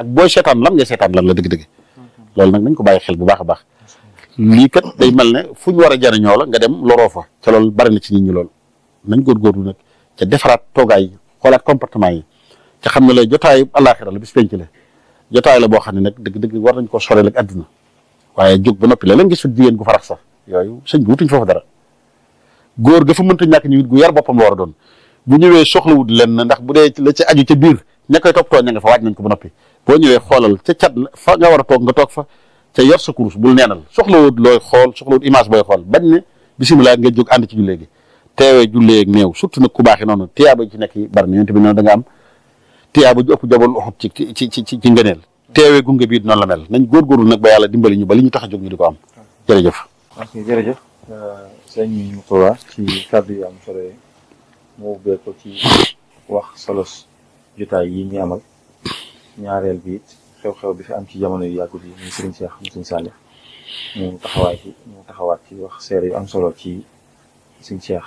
ak booy seetaan lan ngay seetaan lan la dëgg-dëgg loolu nag nañ ko bàyyi xel bu baax a baax lii kat day mel ne fu ñu war a jariñoo la nga dem loroo fa ca loolu bari na ci nit ñi loolu nañ góorgóorlu nag ca defaraat toogaay yi xoolaat comportement yi ca xam ne la jotaayu àllaaxira la bis penc la jotaay la boo xam ne nag dëgg-dëgg war nañ ko soreel ak àdduna waaye jóg ba noppi la leen gis fa jigéen gu farax sax yooyu sëñ bi wutuñ foofu dara góor ga fa mënta ñàkk ñu gu yar boppam la war a doon bu ñëwee soxlawut leen ndax bu dee la ca aju ca biir ña koy toppatoo ña nga fa waaj nañ ko ba noppi boo ñëwee xoolal ca cat la fa nga war a toog nga toog fa ca yor sa kurus bul neenal soxlawut looy xool soxlawut image booy xool bañ ne bisimilah nga jóg ànd ci jullee gi teewee jullee ak néew surtout nag ku baaxee noonu tiyaaba ci nekk yi bari na yonent bi noonu da nga am tiyaaba ju ëpp jabal uxut ci ci ci ci ci ngëneel teewee gunge bii noonu la mel nañ góorgóorlu nag ba yàlla dimbali ñu ba li ñu tax a jóg ñu di ko am jërëjëf ok jërëjëf sëñ Mourtada ci kàddu yu am solo yi mu ubbee ko ci wax solos jotaay yi ñu amal ñaareel bi it xew-xew bi fi am ci jamono yu yàggut yi muy Serigne Cheikh mu Serigne Saliou mu taxawaay ci mu taxawaat ci wax seere yu am solo ci Serigne Cheikh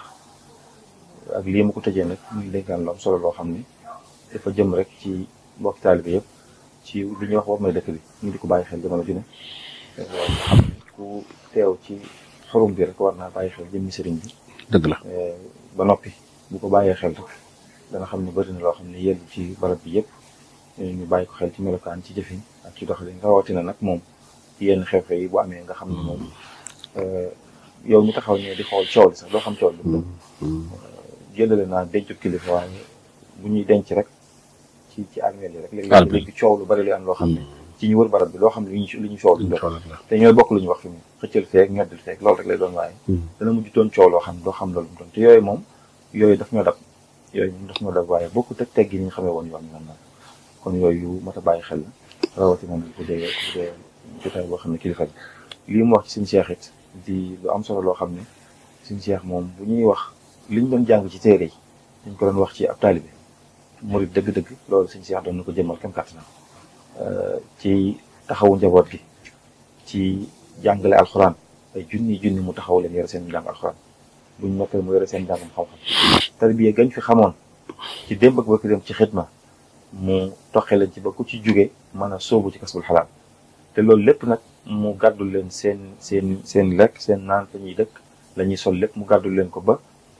ak lii mu ko tëjee nag muy dénkaan lu am solo loo xam ni dafa jëm rek ci mbokki taalibe yëpp ci li ñuy wax war may dëkk bi ñu di ko bàyyi xel jamono ju ne nga xam ni ku teew ci xorum bi rek war naa bàyyi xel jëmmi sëriñ bi dëgg la ba noppi bu ko bàyyee xel rek dana xam ne bëri na loo xam ne yellu ci barab bi yëpp ñu bàyyi ko xel ci melokaan ci jëfin ak ci doxalin rawatina nag moom ci yenn xew-xew yi bu amee nga xam ne moom yow mi taxaw ne di xool coow li sax doo xam coow li mu jëndale naa dencu kilifa waaye bu ñuy denc rek ci ci armeel yi rek léegi léegi coow lu bari lu am loo xam ne ci ñu wër barab bi loo xam ne li ñu li ñu coow lu doon te ñooy bokk lu ñu wax fi mu xëccal feeg ñoddil feeg loolu rek lay doon waaye dana mujj doon coow loo xam ne doo xam loolu mu doon te yooyu moom yooyu daf ñoo dab yooyu moom daf ñoo dab waaye bokkut ak teggi ni ñu xamee woon yoon ñu man kon yooyu mat a bàyyi xel la rawatina bu dee bu dee jotaay boo xam ne kilifa bi lii mu wax ci suñu Cheikh it di lu am solo loo xam ne suñu Cheikh moom bu ñuy wax liñ doon jàng ci téere yi dañ ko doon wax ci ab taalibe murid dëgg-dëgg loolu suñu Cheikh doon na ko jëmmal kem kàttanam ci taxawu njaboot gi ci jàngale alxuraan ay junni junni mu taxaw leen yore seen jàng alxuraan buñ noppee mu yore seen jàngum xam-xam tarbiya gañ fi xamoon ci démb ak bëkk dem ci xidma mu toxee leen ci ba ku ci jóge mën a sóobu ci kasbul xalaal te loolu lépp nag mu gàddul leen seen seen seen lekk seen naan fa ñuy dëkk la ñuy sol lépp mu gàddul leen ko ba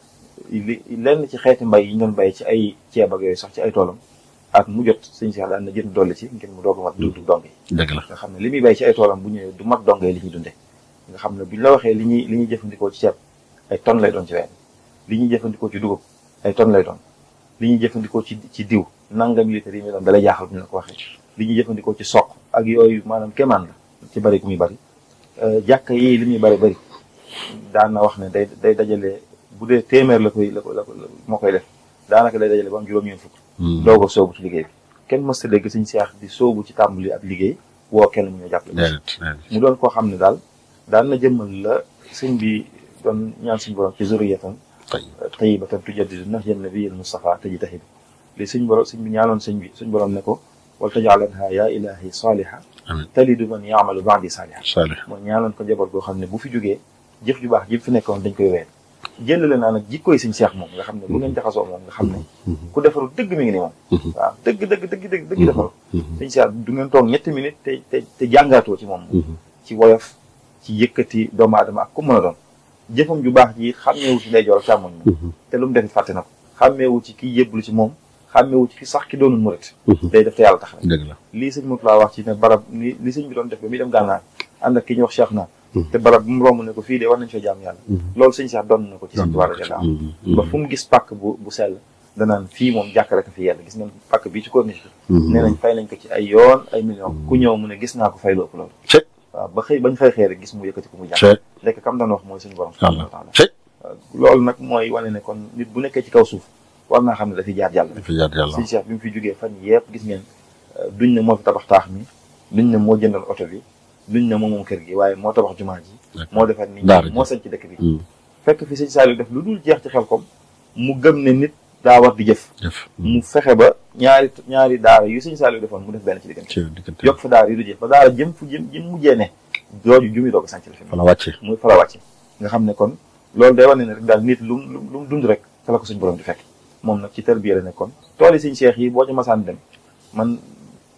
li lenn ci xeeti mbay yi ñu doon bay ci ay ceeb ak yooyu sax ci ay toolam ak mu jot sëñ Cheikh daan na jënd dolli ci ngir mu doog a mat dundu dong yi dëgg la nga xam ne li muy bay ci ay toolam bu ñëwee du mat dong yi li ñuy dunde nga xam ne buñ la waxee li ñuy li ñuy jëfandikoo ci ceeb ay tonnes lay doon ci weer li ñuy jëfandikoo ci dugub ay tonnes lay doon li ñuy jëfandikoo ci ci diw nangam litre yi muy doon dalay jaaxal bu ñu la ko waxee li ñuy jëfandikoo ci soq ak yooyu maanaam kéemaan la ci bari gu muy bari jàkk yi li muy bari bari daan na wax ne day day dajale bu dee téeméer la koy la ko la ko moo koy def daanaka day dajale ba am juróom-ñeent fukk doog a soobu ci liggéey bi kenn mës ta dégg suñ seex di soobu ci tàmbali ak liggéey woo kenn mu ñëw jàppale mu doon koo xam ne daal daan na jëmmal la sëñ bi doon ñaan suñu borom ci zuriyatan tayyibatan tujaddidu nahja nabiyil Mustafa taji tahib li suñ borom sëñ bi ñaanoon sëñ bi suñ borom ne ko wal tajaalanha ya ilahi saliha talidu man yaamalu ba'di saliha mooy ñaanoon ko njaboot goo xam ne bu fi jógee jëf ju baax ji fi nekkoon dañ koy ween jëlale naa nag jikkooy suñ seex moom nga xam ne bu ngeen jaxasoo moom nga xam ne ku defaru dëgg mi ngi ni moom waaw dëgg dëgg dëgg dëgg dëgg defaru suñ seex du ngeen toog ñetti minutes te te te jàngaatoo ci moom ci woyof ci yëkkati doomu aadama ak ku mën a doon jëfam ju baax ji xàmmeewu ci ndeyjoor ak càmmoñ moom te lu mu defit fàtte na ko xàmmeewu ci ki yëbblu ci moom xàmmeewu ci ki sax ki doonul murit day def te yàlla tax rek lii sëñ Mourtada wax ci ne barab ni li sëñ bi doon def ba muy dem gànnaar ànd ak ki ñuy wax Cheikh naa te barab bu mu romb ne ko fii de war nañ fa jaam yàlla loolu sëñ Cheikh doon na ko ci sëñ Tuubaa radiyallaahu anhu ba fu mu gis pàkk bu bu sell danaan fii moom jàkk rek a fi yàlla gis ngeen pàkk bii ci corniche bi nee nañ fay nañ ko ci ay yoon ay millions ku ñëw mu ne gis naa ko fay lu ëpp loolu waaw ba xëy bañ fay xëy rek gis mu yëkkati ko mu jàkk lekk kam doon wax mooy suñu borom subhaanahu wa taala loolu nag mooy wane ne kon nit bu nekkee ci kaw suuf war naa xam ne dafiy jaar yàlla sëñ Cheikh bi mu fi jógee fan yëpp gis ngeen duñ ne moo fi tabax taax mi duñ ne moo jëndal oto bi duñ ne moom moom kër gi waaye moo tabax jumaa ji moo defar nit ñi moo sañ ci dëkk bi fekk fi sëñ Saliou def lu dul jeex ci xel kom mu gëm ne nit daa war di jëf mu fexe ba ñaari ñaari daara yu sëñ Saliou defoon mu def benn ci diggante yokk fa daara yu du jeex ba daara jëm fu jëm jëm mujjee ne jooju jumi doog a sànc la fi fa la wàcce muy fa la wàcce nga xam ne kon loolu day wane ne rek daal nit lu lu mu dund rek fa la ko suñ borom di fekk moom nag ci tarbiya la nekkoon tool yi sëñ Cheikh yi boo ci masaan dem man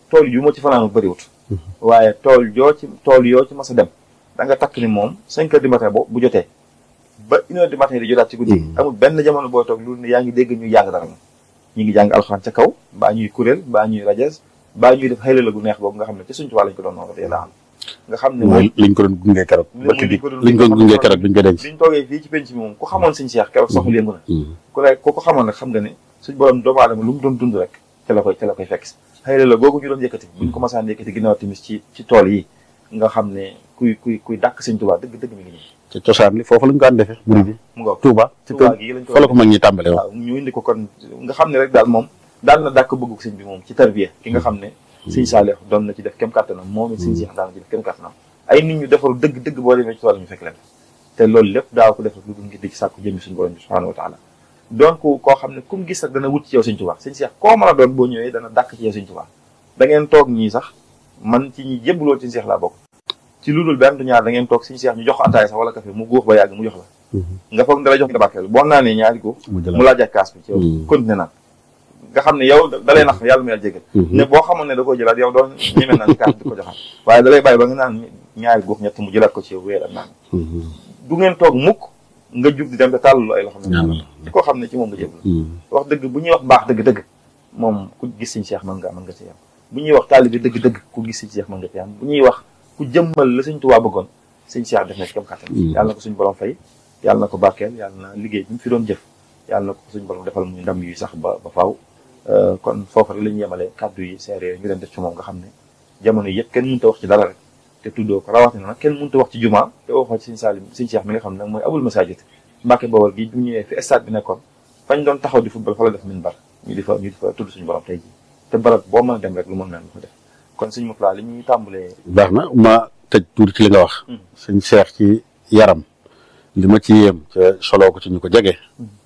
tool yu ma ci fanaanu bëriwut waaye tool yoo ci tool yoo ci mas a dem da nga takk ni moom cinq heures du matin bo bu jotee ba une heure du matin di jotaat ci guddi amul benn jamono booy toog loolu ne yaa ngi dégg ñuy jàng dara moom ñi ngi jàng alxuraan ca kaw mbaa ñuy kuréel mbaa ñuy rajas mbaa ñuy def xëy la gu neex boobu nga xam ne ci suñu tubaab lañ ko doon noonu radiyallahu anhu nga xam ne mooy liñ ko doon gunge keroog bëkk bi liñ ko gunge keroog biñ ko denc liñ toogee fii ci penc mi moom ku xamoon suñu seex keroog soxul yëngu na ku ne ku ko xamoon nag xam nga ne suñu borom doomu aadama lu mu doon dund rek ca la koy ca la koy fekk xëy la googu ñu doon yëkkati buñ ko masaan yëkkati ginnaaw timis ci ci tool yi nga xam ne kuy kuy kuy dàkk sëñ Tuubaa dëgg dëgg mi ngi nii ci cosaan li foofu lañ ko daan defee muri bi mu nga Touba ci Touba gi lañ ko fa la ko mag ñi tàmbale waaw waaw ñu indi ko kon nga xam ne rek daal moom daal na dàkk bëggu sëñ bi moom ci tarbiya ki nga xam ne sëñ Saalix doon na ci def kem kàttanam moom it sëñ Seex daan na ci def kem kàttanam ay nit ñu defaru dëgg dëgg boo demee ci tool ñu fekk leen te loolu lépp daaw ko def lu dul ngir di ci sàkku jëmmi suñu borom bi subhanahu wa taala donc koo xam ne ku mu gis rek dana wut ci yow sëñ Tuubaa sëñ Seex koo mën a doon boo ñëwee dana dàkk ci yow sëñ Tuubaa da ngeen toog ñii sax man ci ñi yëbbuloo ci Seex laa bokk ci lu dul benn du ñaar da ngeen toog sëñ Seex ñu jox ataay sax wala café mu góox ba yàgg mu jox la nga foog dala jox nga barkeel boo naanee ñaari góox mu laaj ak kaas bi ci yow continué naan nga xam ne yow da lay nax yàlla mu yàlla jégal ne boo xamoon ne da koo jëlaat yow doon ñeme naan kaas di ko joxaat waaye da lay bàyyi ba nga naan ñaari góox ñett mu jëlaat ko ci yow weer ak naan du ngeen toog mukk nga jug di dem te tàllalu ay loxo ne ci koo xam ne ci moom nga jébal wax dëgg bu ñuy wax baax dëgg-dëgg moom ku gis sëñ Seex mën nga mën nga ci yam bu ñuy wax taalibe dëgg-dëgg ku gis sëñ Seex mën nga ci yam bu ñuy wax ku jëmmal la sëñ Tuubaa bëggoon sëñ Seex def na ci kam kàttan yàlla na ko suñu borom fay yàlla na ko barkeel yàlla na liggéey bi mu fi doon jëf yàlla na ko suñu borom defal muy ndam yu sax ba ba faaw kon foofu rek la ñu yemale kàddu yi seere ñu leen def ci moom nga xam ne jamono yëpp kenn mënut a wax ci dara rek te tuddoo ko rawatina nag kenn mënut a wax ci juma te waxoo ci sëñ Salim sëñ Seex mi nga xam ne nag mooy abul masajid Mbàkke Bawol gi bu ñëwee fi stade bi nekkoon fañ doon taxaw di football fa la def min bar ñu di fa ñu di fa tudd suñu borom tey ji te barab boo mën a dem rek lu mën mel lu ko def kon suñu mopla li ñuy tàmbalee baax na ma tëj tuuti ci li nga wax sëñ Seex ci yaram li ma ci yéem ca soloo ko ci ñu ko jege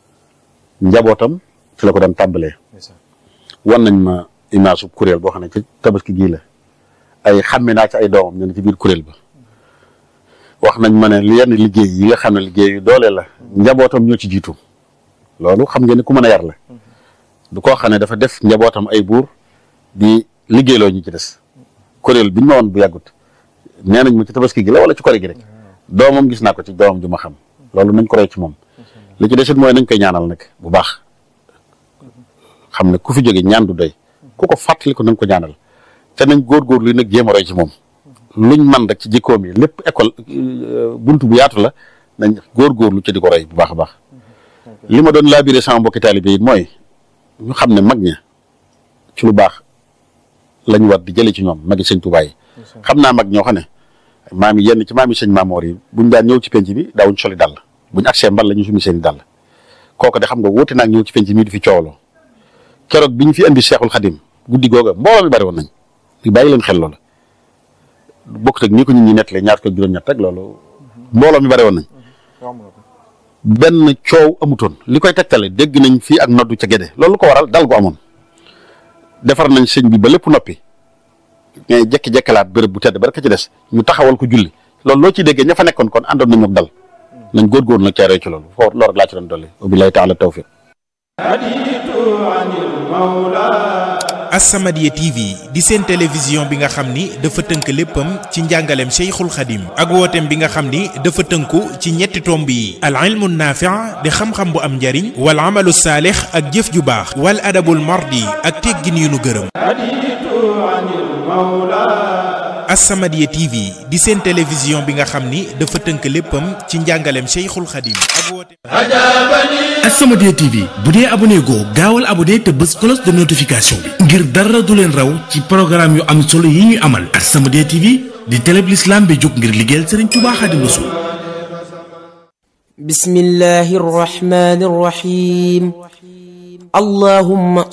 njabootam ci la ko daan tàmbalee wan nañ ma image su kuréel boo xam ne ci tabaski gii la ay xàmme naa ci ay doomam ñu ne ci biir kuréel ba wax nañ ma ne yenn liggéey yi nga xam ne liggéey yu doole la njabootam ñoo ci jiitu loolu xam ngeen ne ku mën a yar la du koo xam ne dafa def njabootam ay buur di liggéeyloo ñu ci des kuréel bi ñu ma woon bu yàggut nee nañ ma ci tabaski gi la wala ci kori gi rek doomam gis naa ko ci doomam ju ma xam loolu nañ ko roy ci moom li ci desit mooy nañ koy ñaanal nag bu baax xam ne ku fi jóge ñaan du doy ku ko fàttali ko nañ ko ñaanal te nañ góorgóorlu nag jéem a roy ci moom luñ man rek ci jikkoom yi lépp école buntu bu yaatu la nañ góorgóorlu ci di ko roy bu baax a baax li ma doon laabiré sama mbokki taalibe yi mooy ñu xam ne mag ña ci lu baax lañ war di jële ci ñoom magi sëñ Tuubaa yi xam naa mag ñoo xam ne maam yi yenn ci maam yi sëñ Maamoor yi buñ daan ñëw ci penc bi daawuñ soli dàll buñ agsee mbal la ñu sumi seen i dàll kooku de xam nga wóote naag ñëw ci penc mii di fi coowloo keroog bi ñu fi indi Seexul Xadim guddi googa mbooloo mi bari woon nañ ñu bàyyi leen xel loola bokk teg nii ko nit ñi nettalee ñaar ko juróom-ñett rek loolu mbooloo mi bari woon nañ benn coow amutoon li koy tegtale dégg nañ fii ak noddu ca Gédé loolu ko waral dal gu amoon defar nañ sëñ bi ba lépp noppi mais jekki-jekkalaat béréb bu tedd ba rek ci des ñu taxawal ko julli loolu loo ciy déggee ña fa nekkoon kon àndoon nañu ak dal nañ góorgóorlu nag caaree ci loolu foofu loolu rek laa ci doon dolli wabillahi taala tawfiq As-Samadiyya TV di seen télévision bi nga xam ni dafa tënk léppam ci njàngaleem Cheikhul Khadim ak wooteem bi nga xam ni dafa tënku ci ñetti tomb yi al ilmu naafi' di xam-xam bu am njariñ wal amalu saalix ak jëf ju baax wal adabul mardi ak teggin yu nu gërëm As-Samadiyya TV di seen télévision bi nga xam ni dafa tënk léppam ci njàngaleem Cheikhul Khadim ak wooteem As-Samadiyya TV bu dee abonné goo gaawal abonné te bës cloche de notification bi ngir dara du leen raw ci programme yu am solo yi ñuy amal As-Samadiyya TV di télé bi l'islam bi jóg ngir liggéeyal Serigne Touba Xaadimu Rasuul bismillahi rahmani rahim allahumma